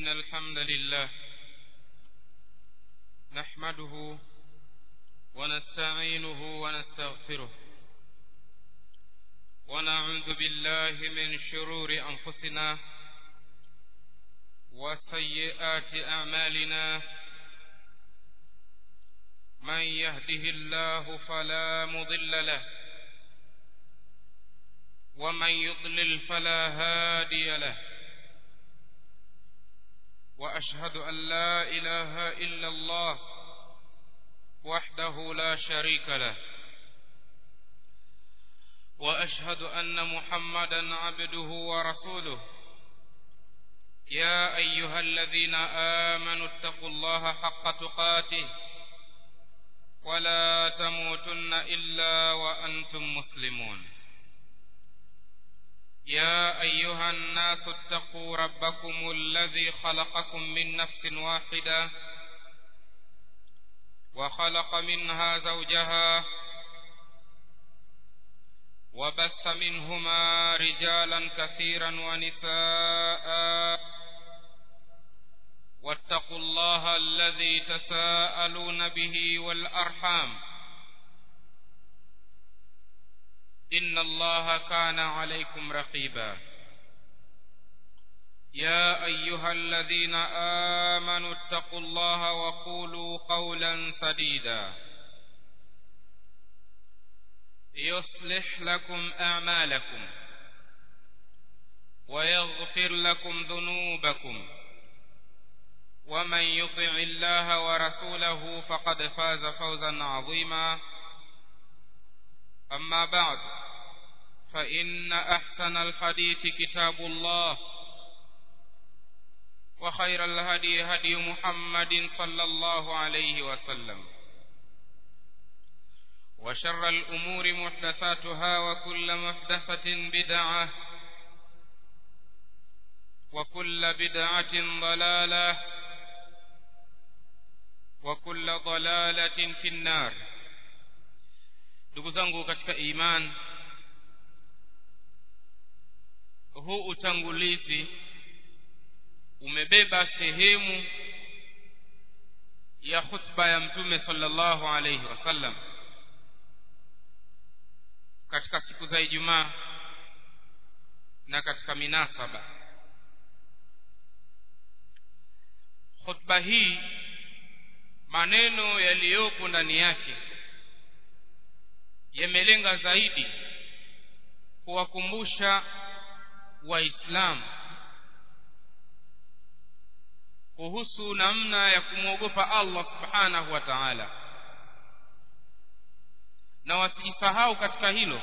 إن الحمد لله نحمده ونستعينه ونستغفره ونعوذ بالله من شرور أنفسنا وسيئات أعمالنا من يهده الله فلا مضل له ومن يضلل فلا هادي له وأشهد أن لا إله إلا الله وحده لا شريك له وأشهد أن محمدا عبده ورسوله يا أيها الذين آمنوا اتقوا الله حق تقاته ولا تموتن إلا وأنتم مسلمون يا أيها الناس اتقوا ربكم الذي خلقكم من نفس واحدة وخلق منها زوجها وبث منهما رجالا كثيرا ونساء واتقوا الله الذي تساءلون به والأرحام إن الله كان عليكم رقيبا يا أيها الذين آمنوا اتقوا الله وقولوا قولا سديدا يصلح لكم أعمالكم ويغفر لكم ذنوبكم ومن يطع الله ورسوله فقد فاز فوزا عظيما أما بعد فإن أحسن الحديث كتاب الله وخير الهدي هدي محمد صلى الله عليه وسلم وشر الأمور محدثاتها وكل محدثة بدعة وكل بدعة ضلالة وكل ضلالة في النار ndugu zangu katika iman huu utangulizi umebeba sehemu ya khutba ya mtume sallallahu alayhi wasallam katika siku za Ijumaa na katika minasaba khutba hii maneno yaliyopo ndani yake yamelenga zaidi kuwakumbusha waislamu kuhusu namna ya kumwogopa Allah subhanahu wa ta'ala na wasijisahau katika hilo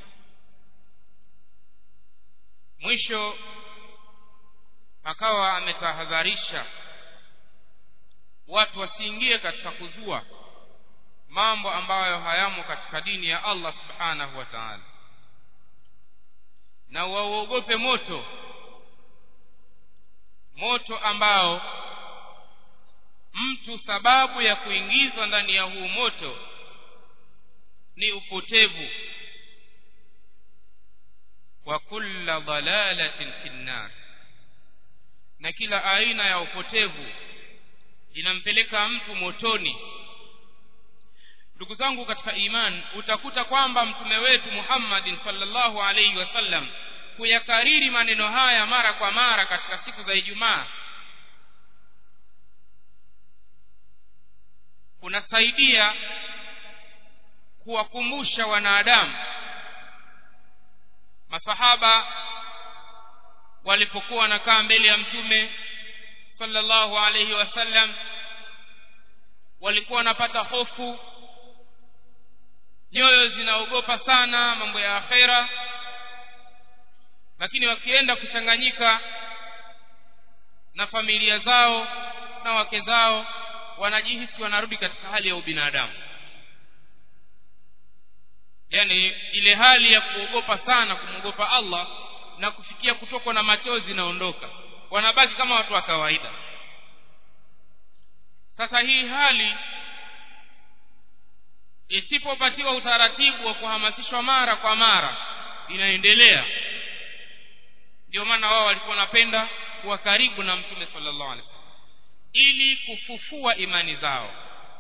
mwisho akawa ametahadharisha watu wasiingie katika kuzua mambo ambayo hayamo katika dini ya Allah subhanahu wa ta'ala na wauogope moto moto ambao mtu sababu ya kuingizwa ndani ya huu moto ni upotevu wa kulla dalalatin finnar na kila aina ya upotevu inampeleka mtu motoni ndugu zangu katika iman utakuta kwamba mtume wetu Muhammadin sallallahu alaihi wasallam kuyakariri maneno haya mara kwa mara katika siku za Ijumaa kunasaidia kuwakumbusha wanadamu masahaba walipokuwa wanakaa mbele ya mtume sallallahu alaihi wasallam walikuwa wanapata hofu nyoyo zinaogopa sana mambo ya akhera lakini wakienda kuchanganyika na familia zao na wake zao wanajihisi wanarudi katika hali ya ubinadamu yani ile hali ya kuogopa sana kumwogopa Allah na kufikia kutokwa na machozi naondoka wanabaki kama watu wa kawaida sasa hii hali isipopatiwa utaratibu wa kuhamasishwa mara kwa mara inaendelea ndio maana wao walikuwa wanapenda kuwa karibu na mtume sallallahu alaihi wasallam ili kufufua imani zao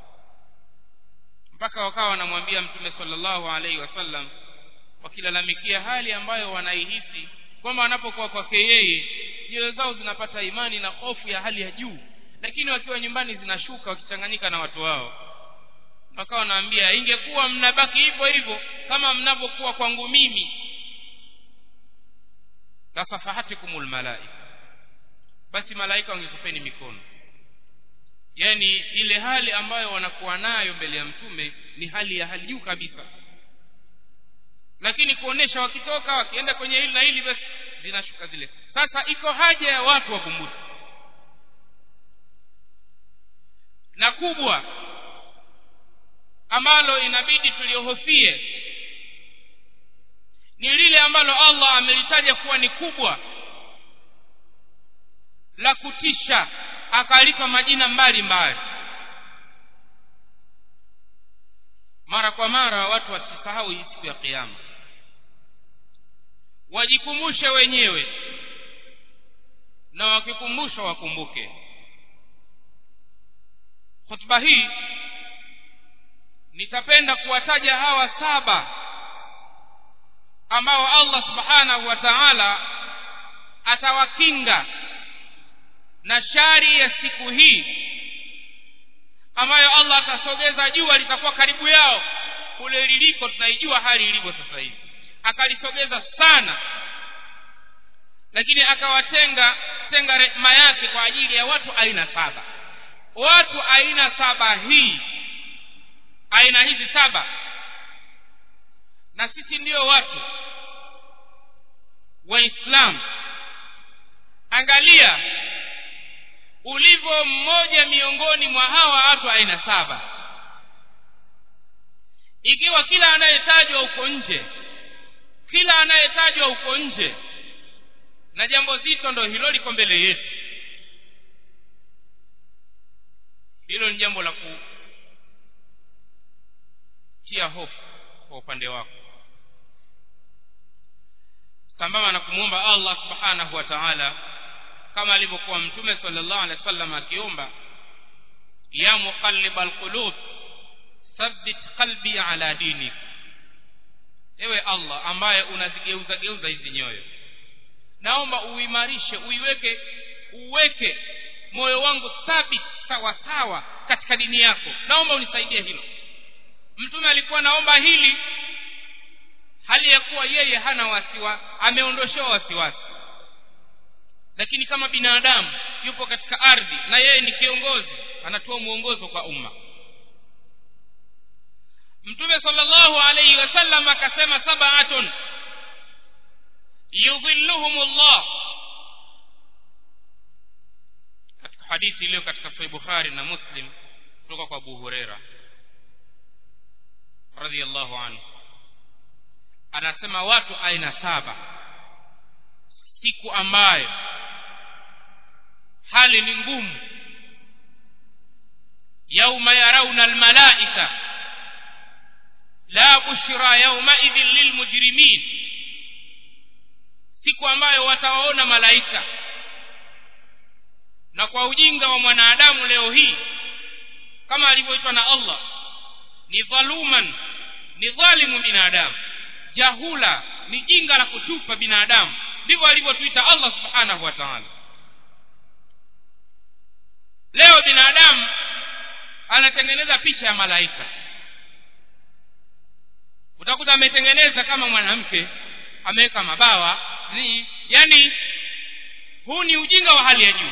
mpaka wakawa wanamwambia mtume sallallahu alaihi wasallam wakilalamikia hali ambayo wanaihisi kwamba wanapokuwa kwake yeye nyoyo zao zinapata imani na hofu ya hali ya juu lakini wakiwa nyumbani zinashuka wakichanganyika na watu wao wakawa wanaambia ingekuwa mnabaki hivyo hivyo kama mnavyokuwa kwangu mimi lasafahatikumul malaika basi malaika wangekupeni mikono yani ile hali ambayo wanakuwa nayo mbele ya mtume ni hali ya hali juu kabisa lakini kuonesha wakitoka wakienda kwenye hili na hili basi zinashuka zile sasa iko haja ya watu wakumbuke na kubwa ambalo inabidi tuliohofie ni lile ambalo Allah amelitaja kuwa ni kubwa la kutisha akalipa majina mbalimbali mbali. mara kwa mara watu wasisahau hii siku ya kiyama wajikumbushe wenyewe na wakikumbushwa wakumbuke hotuba hii nitapenda kuwataja hawa saba ambao Allah subhanahu wa ta'ala atawakinga na shari ya siku hii ambayo Allah atasogeza jua litakuwa karibu yao kule liliko tunaijua hali ilivyo sasa hivi akalisogeza sana lakini akawatenga tenga rehema yake kwa ajili ya watu aina saba watu aina saba hii aina hizi saba na sisi ndio watu waislamu angalia ulivyo mmoja miongoni mwa hawa watu aina saba ikiwa kila anayetajwa huko nje kila anayetajwa huko nje na jambo zito ndo hilo liko mbele yetu hilo ni jambo la kutia hofu kwa upande wako sambamba na kumwomba Allah subhanahu wa ta'ala kama alivyokuwa mtume sallallahu alaihi wasallam akiomba ya muqallibal qulub thabbit qalbi ala dinik ewe Allah ambaye unazigeuza geuza hizi nyoyo naomba uimarishe uiweke uweke moyo wangu thabit sawa sawa katika dini yako naomba unisaidie hilo mtume alikuwa naomba hili hali ya kuwa yeye hana wasiwa ameondoshewa wasiwasi lakini kama binadamu yupo katika ardhi na yeye ni kiongozi anatoa mwongozo kwa umma mtume sallallahu alayhi wasallam akasema sab'atun yudhilluhumullah katika hadithi iliyo katika sahih bukhari na muslim kutoka kwa abu huraira radhiyallahu anhu anasema watu aina saba siku ambayo hali ni ngumu yauma yarauna almalaika la bushra yaumaidhin lilmujrimin siku ambayo watawaona malaika na kwa ujinga wa mwanadamu leo hii kama alivyoitwa na Allah ni dhaluman ni dhalimu binadamu jahula ni jinga la kutupa binadamu ndivyo alivyotuita Allah subhanahu wa ta'ala leo binadamu anatengeneza picha ya malaika utakuta ametengeneza kama mwanamke ameweka mabawa ni yani huu ni ujinga wa hali ya juu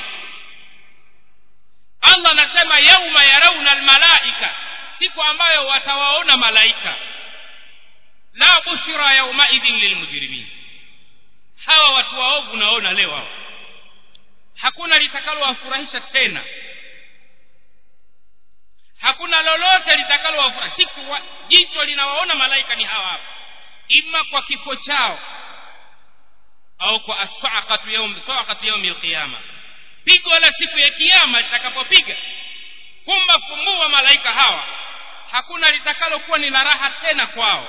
Allah anasema yauma yarauna almalaika siku ambayo watawaona malaika la bushra yaumaidhin lilmujrimin hawa watu waovu naona leo hao hakuna litakalowafurahisha tena hakuna lolote litakalowafurahisha siku wa, jicho linawaona malaika ni hawa hapa ima kwa kifo chao au kwa asaqatu yaum saqatu yaum alqiyama pigo la siku ya kiyama litakapopiga kumba fumbua malaika hawa hakuna litakalokuwa ni la raha tena kwao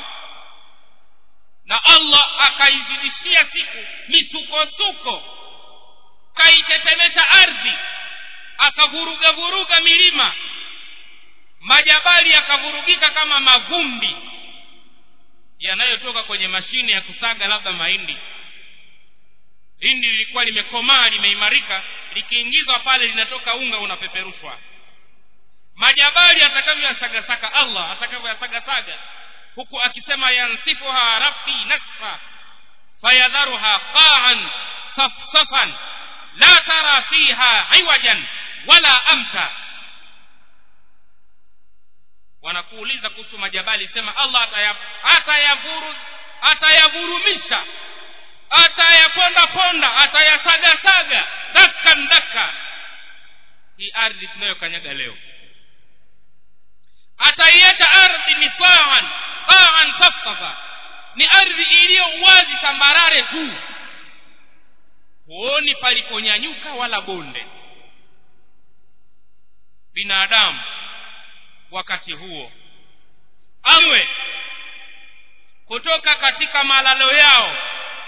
na Allah akaizidishia siku misukosuko akaitetemesha ardhi akavuruga vuruga milima majabali yakavurugika kama mavumbi yanayotoka kwenye mashine ya kusaga labda mahindi hindi lilikuwa limekomaa limeimarika likiingizwa pale linatoka unga unapeperushwa majabali atakavyoyasagasaka allah atakavyoyasagasaga huku akisema yansifuha rabbi nasfa fayadharuha qaan safsafan la tara fiha iwajan wala amta wanakuuliza kuhusu majabali sema allah atayavuru atayavurumisha atayaponda ponda atayasagasaga dakan daka hii ardhi tunayokanyaga leo ataiacha ardhi ni taan taan safsafa ni ardhi iliyo wazi tambarare tu huoni paliponyanyuka wala bonde binadamu wakati huo awe kutoka katika malalo yao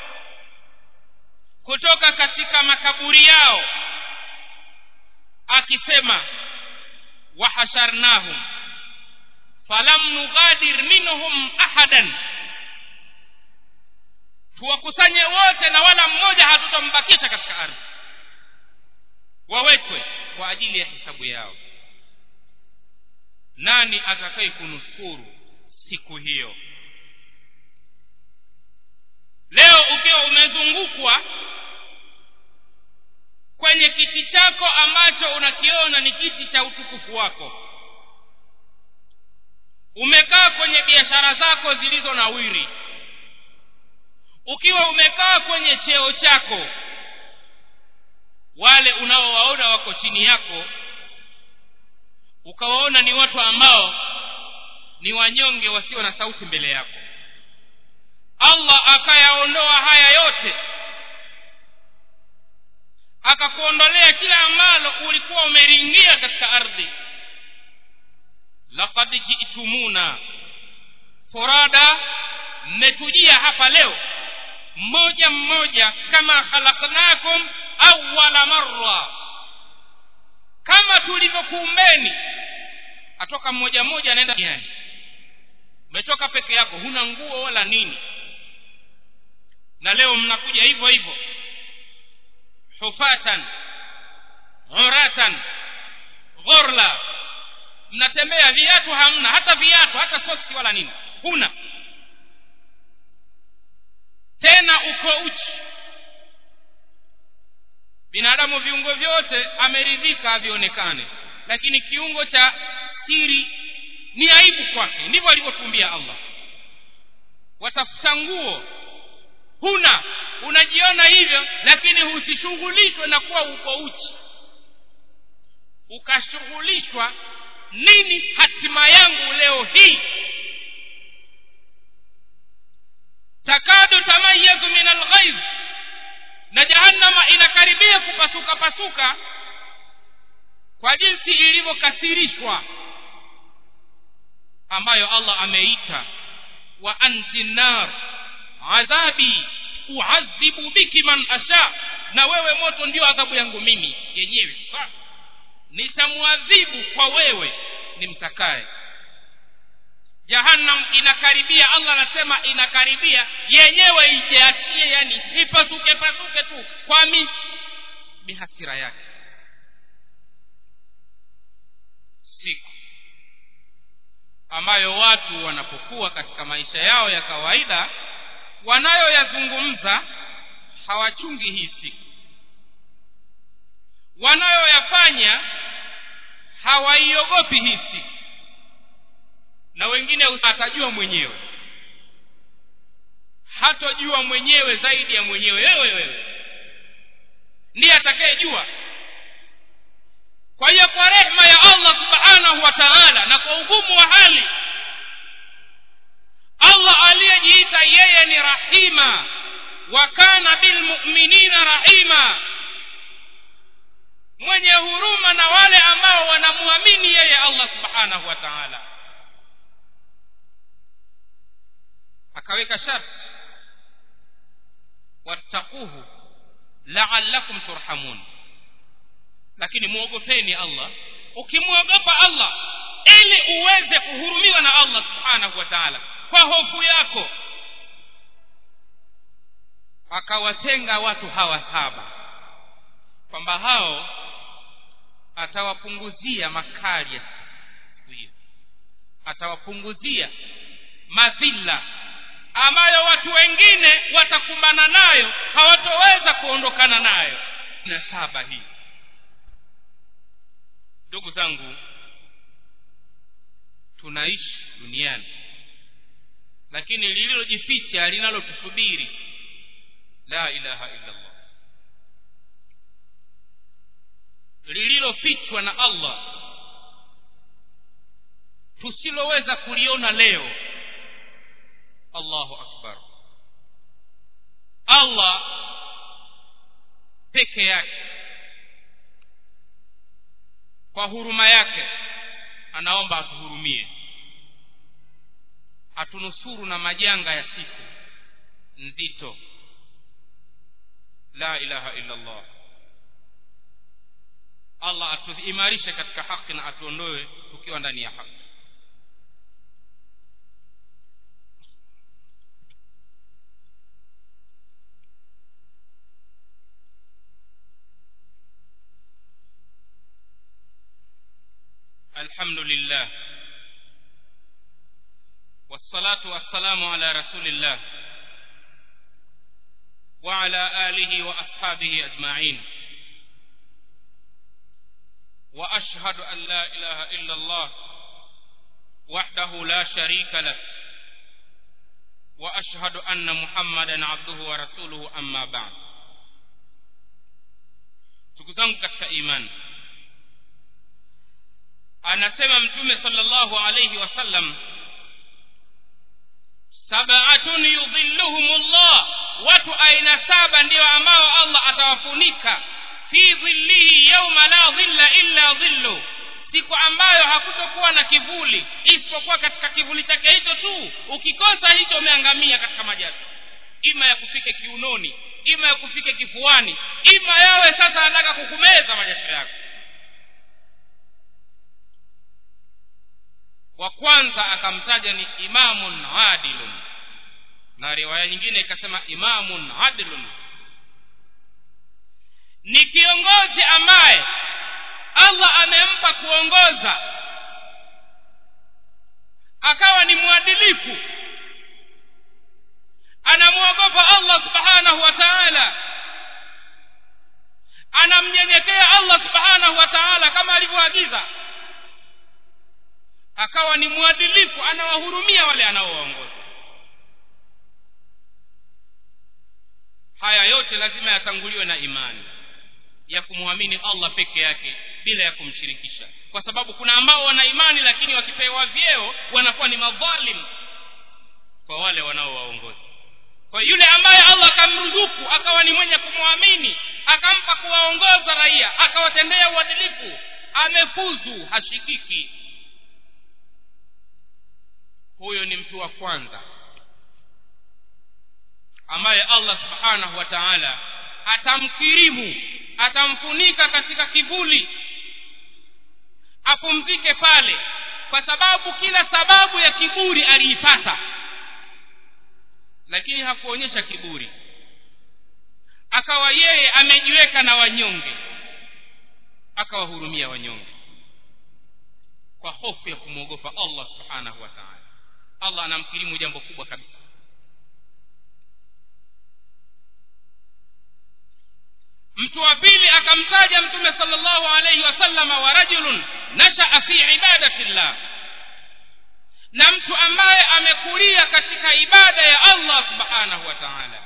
kutoka katika makaburi yao akisema wahasharnahum falam nughadir minhum ahadan tuwakusanye wote na wala mmoja hatutambakisha katika ardhi wawekwe kwa ajili ya hisabu yao nani atakaye kunusuru siku hiyo leo ukiwa umezungukwa kwenye kiti chako ambacho unakiona ni kiti cha utukufu wako umekaa kwenye biashara zako zilizo nawiri ukiwa umekaa kwenye cheo chako wale unaowaona wako chini yako ukawaona ni watu ambao ni wanyonge wasio na sauti mbele yako allah akayaondoa haya yote akakuondolea kila ambalo ulikuwa umeringia katika ardhi laqad jitumuna furada mmetujia hapa leo mmoja mmoja kama khalaqnakum awwala marra kama tulivyokuumbeni atoka mmoja mmoja anaenda duniani umetoka peke yako huna nguo wala nini na leo mnakuja hivyo hivyo hufatan uratan ghurla mnatembea viatu hamna hata viatu hata soksi wala nini huna tena uko uchi binadamu viungo vyote ameridhika avionekane lakini kiungo cha siri ni aibu kwake ndivyo alivyotumbia allah watafuta nguo huna unajiona hivyo lakini usishughulishwe na kuwa uko uchi ukashughulishwa nini hatima yangu leo hii takadu tamayazu min alghaiz na jahannama inakaribia kupasuka pasuka kwa jinsi ilivyokasirishwa ambayo allah ameita wa anti nar adhabi uadhibu biki man asha na wewe moto ndio adhabu yangu mimi yenyewe nitamwadhibu kwa wewe nimtakaye jahannam inakaribia allah anasema inakaribia yenyewe ijiachie yani ipasuke pasuke tu kwa mi mihasira yake siku ambayo watu wanapokuwa katika maisha yao ya kawaida wanayoyazungumza hawachungi hii siku wanayoyafanya hawaiogopi hii siku na wengine atajua mwenyewe hatojua mwenyewe zaidi ya mwenyewe wewe wewe ndiye atakayejua kwa hiyo kwa rehma ya allah subhanahu wa taala na kwa ugumu wa hali allah aliyejiita yeye ni rahima wa kana bilmuminina rahima mwenye huruma na wale ambao wanamwamini yeye allah subhanahu wa taala akaweka sharti wattaquhu la'allakum turhamun lakini muogopeni Allah ukimwogopa Allah ili uweze kuhurumiwa na Allah subhanahu wa ta'ala kwa hofu yako akawatenga watu hawa saba kwamba hao atawapunguzia makali ya siku hiyo atawapunguzia madhila ambayo watu wengine watakumbana nayo hawatoweza kuondokana nayo na saba hii ndugu zangu tunaishi duniani lakini lililojificha linalotusubiri la ilaha illa allah lililofichwa na allah tusiloweza kuliona leo allahu akbar allah peke yake kwa huruma yake anaomba atuhurumie atunusuru na majanga ya siku nzito la ilaha illa allah allah atuimarishe katika haki na atuondoe tukiwa ndani ya haki الحمد لله والصلاة والسلام على رسول الله وعلى آله وأصحابه أجمعين وأشهد أن لا إله إلا الله وحده لا شريك له وأشهد أن محمدا عبده ورسوله أما بعد تكزنك katika imani anasema mtume sallallahu alayhi wasallam sab'atun yudhilluhumullah watu aina saba ndio ambao Allah atawafunika fi dhillihi yawma la dhilla illa dhillu siku ambayo hakutokuwa na kivuli isipokuwa katika kivuli chake hicho tu ukikosa hicho umeangamia katika majasi ima ya kufike kiunoni ima ya kufike kifuani ima yawe sasa anataka kukumeza majasho yako wa kwanza akamtaja ni imamun adilun na riwaya nyingine ikasema imamun adilun ni kiongozi ambaye allah amempa kuongoza akawa ni mwadilifu anamwogopa allah subhanahu wa taala anamnyenyekea allah subhanahu wa taala kama alivyoagiza akawa ni mwadilifu anawahurumia wale anaowaongoza haya yote lazima yatanguliwe na imani ya kumwamini allah peke yake bila ya kumshirikisha kwa sababu kuna ambao wana imani lakini wakipewa vyeo wanakuwa ni madhalim kwa wale wanaowaongoza kwa yule ambaye allah akamruzuku akawa ni mwenye kumwamini akampa kuwaongoza raia akawatendea uadilifu amefuzu hashikiki huyo ni mtu wa kwanza ambaye allah subhanahu wa taala atamkirimu atamfunika katika kivuli apumzike pale kwa sababu kila sababu ya kiburi aliipata lakini hakuonyesha kiburi akawa yeye amejiweka na wanyonge akawahurumia wanyonge kwa hofu ya kumwogopa allah subhanahu wa taala allah anamkirimu jambo kubwa kabisa mtu wa pili akamtaja mtume sallallahu alayhi wasallama wa rajulun nashaa fi ibadati llah na mtu ambaye amekulia katika ibada ya allah subhanahu wa taala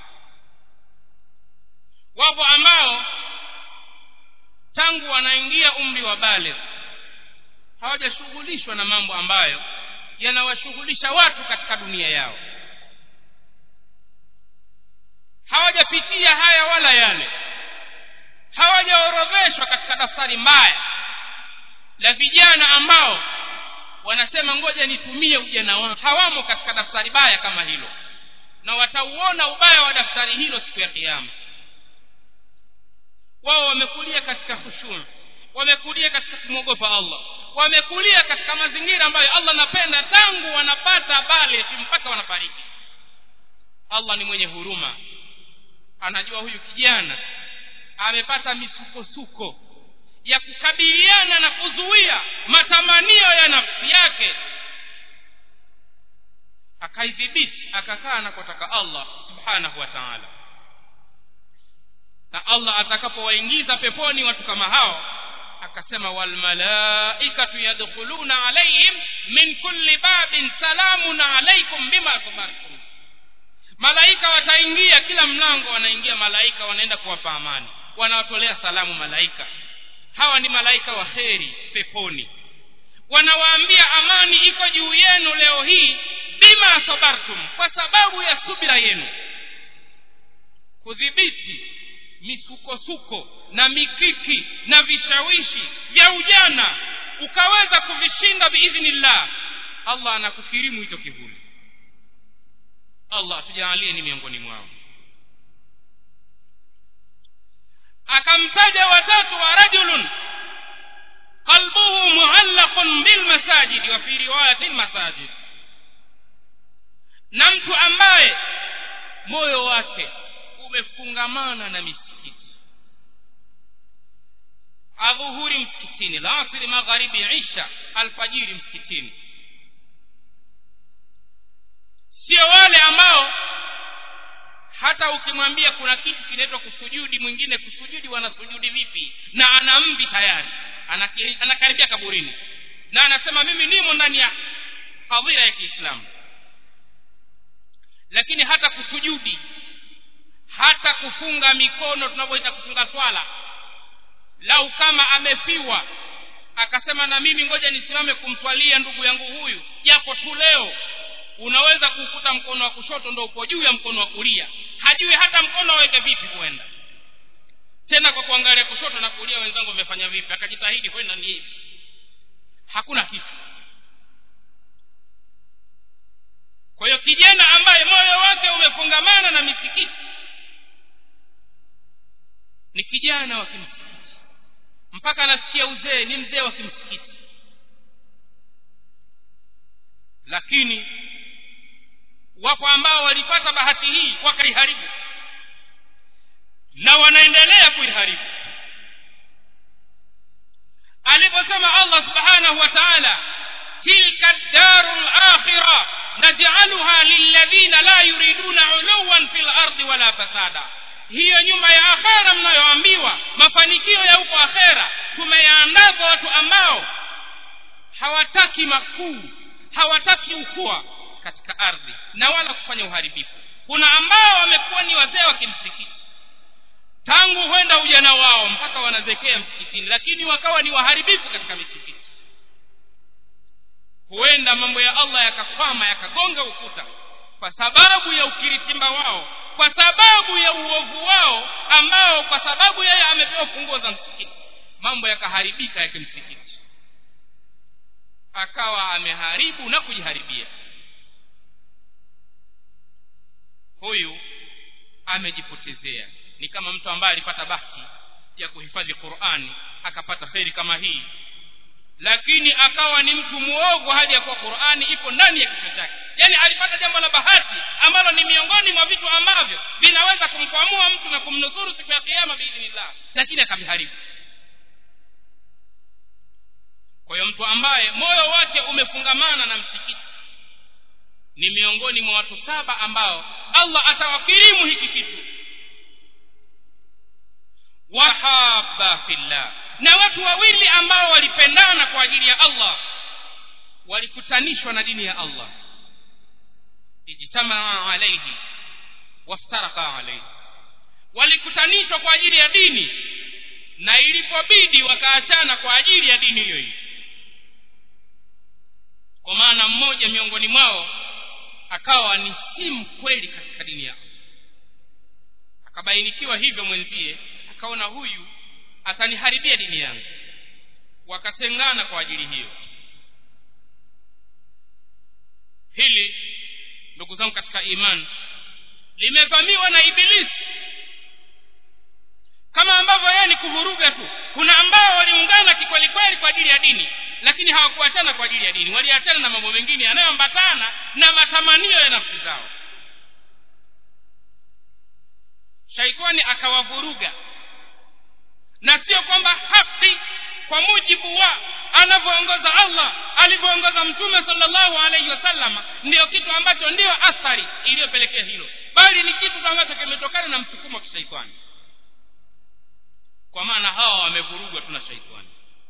wapo ambao tangu wanaingia umri wa baligh hawajashughulishwa na mambo ambayo yanawashughulisha watu katika dunia yao hawajapitia haya wala yale hawajaorodheshwa katika daftari mbaya la vijana ambao wanasema ngoja nitumie ujana wangu hawamo katika daftari baya kama hilo na watauona ubaya wa daftari hilo siku ya kiama wao wamekulia katika khushu wamekulia katika kumwogopa allah wamekulia katika mazingira ambayo allah anapenda tangu wanapata bale mpaka wanafariki allah ni mwenye huruma anajua huyu kijana amepata misukosuko ya kukabiliana na kuzuia matamanio ya nafsi yake akaidhibiti akakaa anakotaka allah subhanahu wa taala na allah atakapowaingiza peponi watu kama hao akasema walmalaikatu yadkhuluna alaihim min kulli babin salamun alaikum bima sabartum malaika wataingia kila mlango wanaingia malaika wanaenda kuwapa amani wanawatolea salamu malaika hawa ni malaika wa kheri peponi wanawaambia amani iko juu yenu leo hii bima sabartum kwa sababu ya subira yenu kudhibiti misukosuko na mikiki na vishawishi vya ujana ukaweza kuvishinda biidhnillah allah anakukirimu hicho kivuli allah tujaalie ni miongoni mwao akamtaja watatu wa rajulun qalbuhu muallaqun bilmasajidi wa fi riwayati lmasajid na mtu ambaye moyo wake umefungamana na misikiti adhuhuri msikitini lasiri magharibi isha alfajiri msikitini sio wale ambao hata ukimwambia kuna kitu kinaitwa kusujudi mwingine kusujudi wanasujudi vipi na ana mvi tayari anakaribia kaburini na anasema mimi nimo ndani ya hadhira ya kiislamu lakini hata kusujudi hata kufunga mikono tunavyoita kufunga swala lau kama amefiwa akasema na mimi ngoja nisimame kumswalia ndugu yangu huyu japo tu leo unaweza kukuta mkono wa kushoto ndo uko juu ya mkono wa kulia hajui hata mkono aweke vipi kwenda tena kwa kuangalia kushoto na kulia wenzangu wamefanya vipi akajitahidi kwenda ni hivi hakuna kitu kwa hiyo kijana ambaye moyo wake umefungamana na misikiti ni kijana wa kimsikiti mpaka anasikia uzee ni mzee wa kimsikiti lakini wapo ambao walipata bahati hii wakaiharibu na wanaendelea kuiharibu aliposema allah subhanahu wa taala tilka daru lakhira najcaluha lilladhina la yuriduna uluwan fi lardi wala fasada hiyo nyumba ya akhera mnayoambiwa mafanikio ya huko akhera tumeyaandaa kwa watu ambao hawataki makuu hawataki ukua katika ardhi na wala kufanya uharibifu kuna ambao wamekuwa ni wazee wa kimsikiti tangu huenda ujana wao mpaka wanazekea msikitini lakini wakawa ni waharibifu katika misikiti huenda mambo ya allah yakakwama yakagonga ukuta kwa sababu ya ukiritimba wao kwa sababu ya uovu wao ambao kwa sababu yeye amepewa funguo za msikiti mambo yakaharibika ya kimsikiti akawa ameharibu na kujiharibia huyu amejipotezea ni kama mtu ambaye alipata bahati ya kuhifadhi qurani akapata kheri kama hii lakini akawa ni mtu muovu hali ya kuwa qurani ipo ndani ya kichwa chake yaani alipata jambo la bahati ambalo ni miongoni mwa vitu ambavyo vinaweza kumkwamua mtu na kumnusuru siku ya kiama biidhnillah lakini akaviharibu kwa hiyo mtu ambaye moyo wake umefungamana na msikiti ni miongoni mwa watu saba ambao allah atawakirimu hiki kitu wahaba fillah na watu wawili ambao walipendana kwa ajili ya allah walikutanishwa na dini ya allah ijtamaa alaihi waftaraka alaihi walikutanishwa kwa ajili ya dini na ilipobidi wakaachana kwa ajili ya dini hiyo hiyo kwa maana mmoja miongoni mwao akawa ni si mkweli katika dini yao akabainikiwa hivyo mwenzie akaona huyu ataniharibia dini yangu wakatengana kwa ajili hiyo hili ndugu zangu katika imani limevamiwa na ibilisi kama ambavyo yeye ni kuvuruga tu kuna ambao waliungana kikwelikweli kwa ajili ya dini lakini hawakuachana kwa ajili ya dini waliachana na mambo mengine yanayoambatana na matamanio ya nafsi zao shaitani akawavuruga na sio kwamba haki kwa mujibu wa anavyoongoza allah alivyoongoza mtume salllahu alaihi wasallama ndiyo kitu ambacho ndiyo athari iliyopelekea hilo bali ni kitu ambacho kimetokana na msukumo wa kishaitani kwa maana hawa wamevurugwa tu na shaitani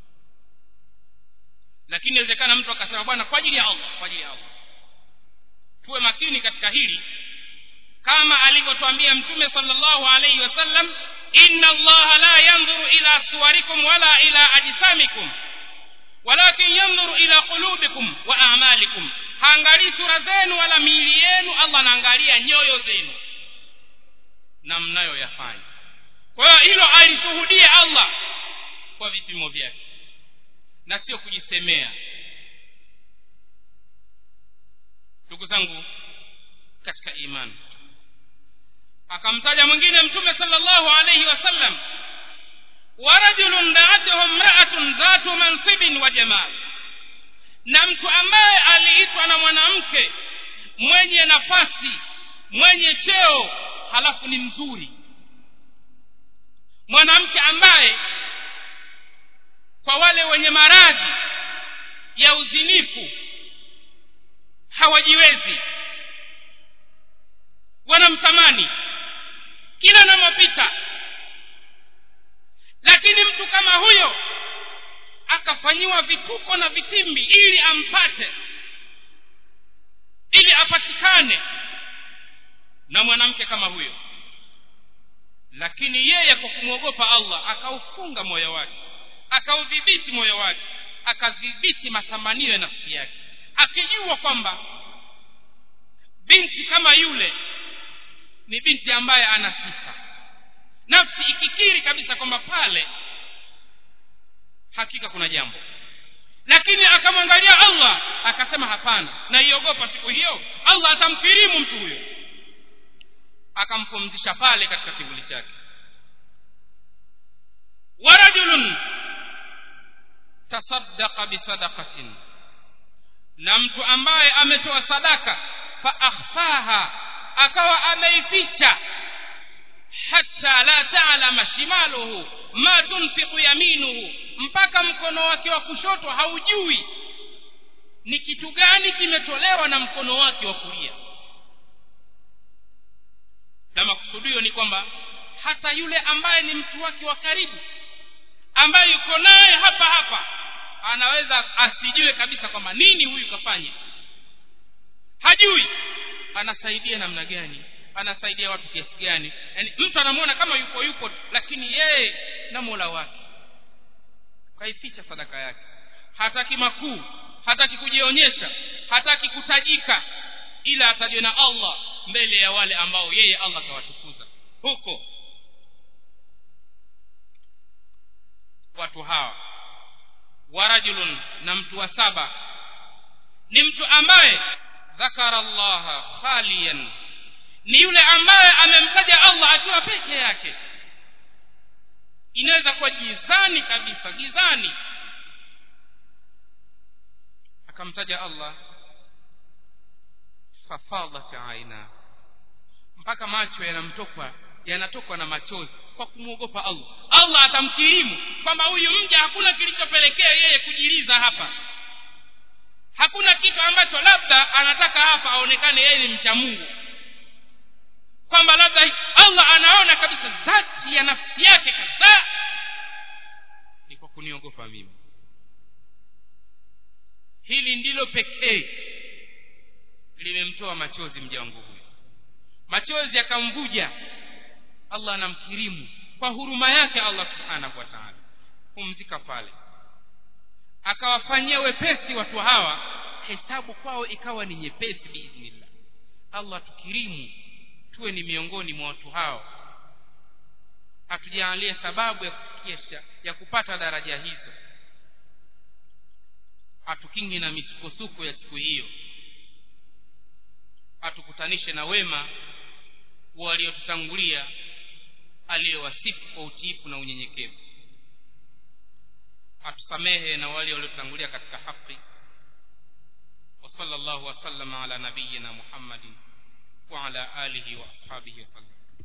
lakini inawezekana mtu akasema bwana kwa ajili ya allah kwa ajili ya allah tuwe makini katika hili kama alivyotwambia mtume salllahu alaihi wasallam inna allaha la yandhuru ila suwarikum wala ila ajsamikum walakin yandhuru ila qulubikum wa amalikum haangalii sura zenu wala miili yenu allah anaangalia nyoyo zenu na mnayoyafanya kwa hiyo hilo alishuhudia allah kwa vipimo vyake na sio kujisemea ndugu zangu katika imani akamtaja mwingine mtume salllahu alaihi wasallam warajulun daatuhu mraatun dhatu mansibin wa jamal na mtu ambaye aliitwa na mwanamke mwenye nafasi mwenye cheo halafu ni mzuri mwanamke ambaye kwa wale wenye maradhi ya uzinifu hawajiwezi wanamtamani kila anamopita lakini mtu kama huyo akafanyiwa vituko na vitimbi ili ampate ili apatikane na mwanamke kama huyo lakini yeye kwa kumwogopa allah akaufunga moyo wake akaudhibiti moyo wake akadhibiti matamanio ya nafsi yake akijua kwamba binti kama yule ni binti ambaye ana sifa nafsi ikikiri kabisa kwamba pale hakika kuna jambo lakini akamwangalia allah akasema hapana naiogopa siku hiyo allah atamkirimu mtu huyo akampumzisha pale katika kivuli chake warajulun tasaddaqa bisadaqatin na mtu ambaye ametoa sadaka fa akhfaha akawa ameificha hata la taalama shimaluhu ma tunfiqu yaminuhu mpaka mkono wake wa kushoto haujui ni kitu gani kimetolewa na mkono wake wa kulia na makusudio ni kwamba hata yule ambaye ni mtu wake wa karibu ambaye yuko naye hapa hapa anaweza asijue kabisa kwamba nini huyu kafanya hajui anasaidia namna gani anasaidia watu kiasi gani yaani mtu anamwona kama yupo yupo lakini yeye na mola wake kaificha sadaka yake hataki makuu hataki kujionyesha hataki kutajika ila atajwe na allah mbele ya wale ambao yeye allah kawatukuza huko watu hawa warajulun na mtu wa saba ni mtu ambaye dhakara llaha khaliyan ni yule ambaye amemtaja allah akiwa peke yake inaweza kuwa gizani kabisa gizani akamtaja allah fafadat aina mpaka macho yanamtokwa yanatokwa na machozi kwa kumwogopa allah allah atamkirimu kwamba huyu mja hakuna kilichopelekea yeye kujiliza hapa hakuna kitu ambacho labda anataka hapa aonekane yeye ni mcha mungu kwamba labda allah anaona kabisa dhati ya nafsi yake kabisa ni kwa kuniogopa mimi hili ndilo pekee limemtoa machozi mja wangu huyu machozi akamvuja allah anamkirimu kwa huruma yake allah subhanahu wa taala pumzika pale akawafanyia wepesi watu hawa hesabu kwao ikawa ni nyepesi biidhnillah allah tukirimu tuwe ni miongoni mwa watu hao atujaalie sababu ya kufikisha ya kupata daraja hizo atukingi na misukosuko ya siku hiyo atukutanishe na wema waliotutangulia aliyewasifu kwa utiifu na unyenyekevu atusamehe na wale waliotangulia katika haki وصلى الله وسلم على نبينا محمد وعلى آله وأصحابه وسلم